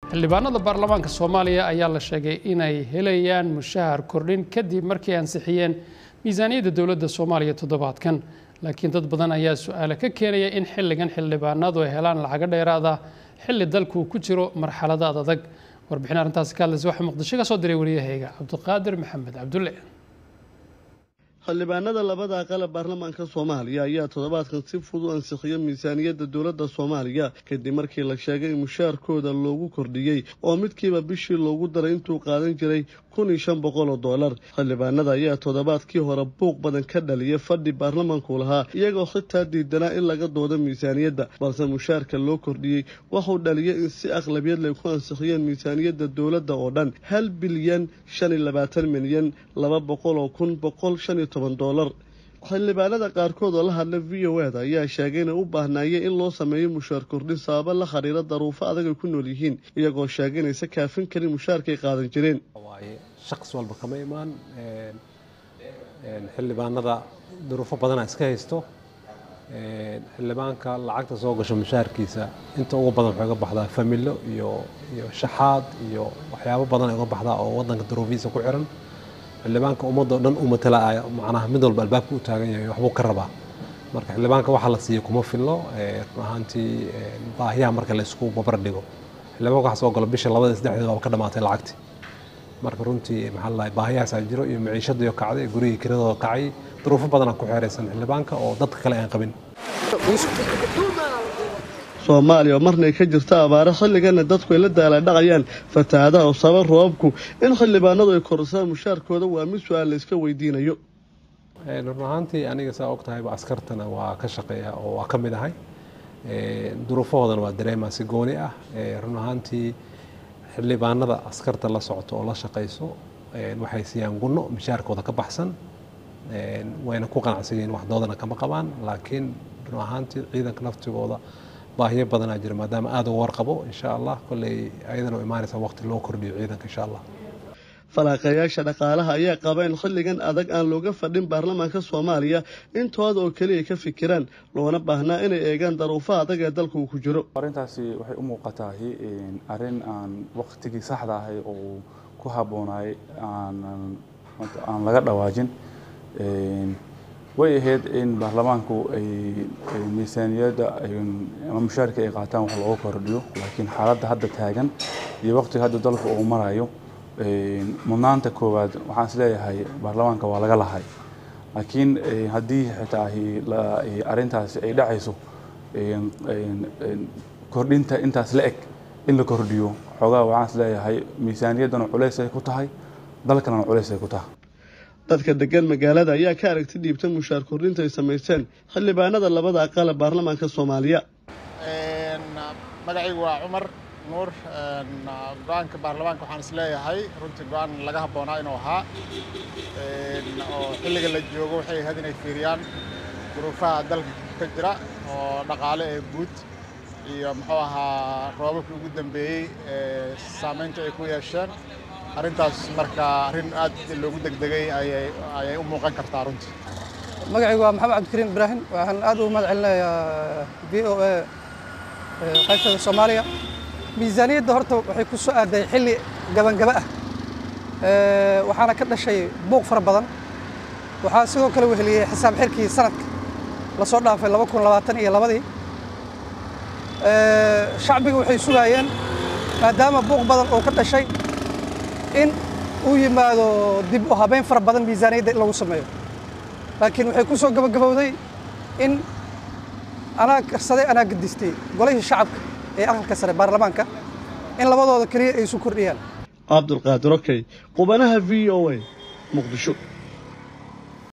xildhibaanada baarlamaanka soomaaliya ayaa la sheegay inay helayaan mushahar kordhin kadib markii ansixiyeen miisaaniyadda dowladda soomaaliya toddobaadkan laakiin dad badan ayaa su-aale ka keenaya in xilligan xildhibaanadu ay helaan lacago dheeraada xilli dalku ku jiro marxaladaad adag warbixin arrintaasi ka hadlaysa waxaa muqdisho ka soo diray wariyahayga cabdiqaadir maxamed cabdulle xildhibaanada labada aqal ee baarlamaanka soomaaliya ayaa toddobaadkan si fudud ansixiya miisaaniyadda dowladda soomaaliya kadib markii la sheegay in mushaarkooda loogu kordhiyey oo midkiiba bishii loogu daray intuu qaadan jiray kun iyo shan boqol oo dollar xildhibaanada ayaa toddobaadkii hore buuq badan ka dhaliyay fadhi baarlamaanku lahaa iyagoo xitaa diidanaa in laga doodo miisaaniyadda balse mushaarka loo kordhiyey waxuu dhaliyay in si aqlabiyad lay ku ansixiyeen miisaaniyadda dowladda oo dhan hal bilyan shan iyo labaatan milyan laba boqol oo kun boqol shan iyo toban dollar xildhibaanada qaarkood oo la hadla v o eda ayaa sheegay inay u baahnaayeen in loo sameeyo mushaar kordhin sababa la xiriira daruufo adag ay ku nool yihiin iyagoo sheegay inaysa kaafin karin mushaarkay qaadan jireen shaqs walba kama imaan xildhibaanada duruufo badana iska haysto xildhibaanka lacagta soo gasho mushaharkiisa inta ugu badan waxay uga baxdaa familo iyo iyo shaxaad iyo waxyaabo badan ay uga baxdaa oo wadanka duruufihiisa ku xiran xildhibaanka ummadda o dhan u matala macnaha mid walba albaabka u taagan yahay waxbuu ka rabaa marka xildhibaanka waxa la siiyo kuma fillo run ahaantii baahiyaha marka la isku babar dhigo xildhibaanka waxa soo galo bisha labada saddexdeed waaba ka dhamaatay lacagti marka runtii maxaa ladahay baahiyahaasaa jiro iyo maciishadiyo kacday gurigii kiradooda kacay duruufo badanaa ku xeeraysan xildhibaanka oo dadka kale aan qabin soomaaliya oo marnay ka jirta abaaro xilligana dadku ay la daaladhacayaan fatahaadaha oo sabab roobabku in xildhibaanadu ay korasaan mushaarkooda waa mid su-aal la iska weydiinayo run ahaantii aniga saa og tahayba askartana waa ka shaqeeya oo waa ka mid ahay duruufahoodana waa dareemaa si gooni ah run ahaantii xildhibaanada askarta la socoto oo la shaqayso waxay siiyaan gunno mishaarkooda ka baxsan wayna ku qanacsan yihiin waxdoodana kama qabaan laakiin run ahaantii ciidanka naftigooda baahiyo badanaa jira maadaama aada uga warqabo insha allah kolley ayadana u imaanaysa waqti loo kordhiyo ciidanka insha allah falaaqayaasha dhaqaalaha ayaa qaba in xilligan adag aan looga fadhin baarlamaanka soomaaliya intooda oo keliya ka fikiraan loona baahnaa inay eegaan daruufaha adag ee dalka uu ku jiro arrintaasi waxay u muuqatahay arrin aan waqtigii saxda ahay oo ku habboonaay aan laga dhawaajin way ahayd in baarlamaanku ay miisaaniyadda ama mushaarka ay qaataan wax looga kordhiyo laakiin xaaladda hadda taagan iyo waqtiga hadda dalka uu marayo mudnaanta koowaad waxaan is leeyahay baarlamaanka waa laga lahay laakiin haddii xitaa arrintaasi ay dhacayso kordhinta intaas la eg in la kordhiyo xoogaa waxaan is leeyahay miisaaniyaddana culays ay ku tahay dalkanana culays ay ku tahay dadka degan magaalada ayaa ka aragti dhiibta mushaar kordhinta ay samaysteen xildhibaanada labada aqal ee baarlamaanka soomaaliya magacaygu waa cumar nuur go-aanka baarlamaanka waxaan is leeyahay runtii go-aan laga habboonaa inuu ahaa oo xilliga la joogo waxay ahayd inay fiiriyaan duruufaha dalka ka jira oo dhaqaale ee guud iyo muxuu ahaa roobabkii ugu dambeeyey ee saamaynta ay ku yeesheen arrintaas marka arrin aad loogu degdegay ayay u muuqan kartaa runtii magacaygu waa maxamed cabdikariim ibraahim waxaan aad ugu mahad celinayaa v o a qaybtada soomaaliya miisaaniyadda horta waxay ku soo aaday xilli gabangaba ah waxaana ka dhashay buuq fara badan waxaa sidoo kale weheliyey xisaab xirkii sanadka lasoo dhaafay laba kun labaatan iyo labadii shacbiga waxay sugaayeen maadaama buuq badan oo ka dhashay in uu yimaado dib u habeyn fara badan miisaaniyadda in lagu sameeyo laakiin waxay ku soo gabagabowday in anaa karsaday anaa gadistay golihii shacabka ee aqalka sare baarlamaanka in labadooda keliya ay isu kordhiyaan cabdulqaadir okey qubanaha v o a muqdisho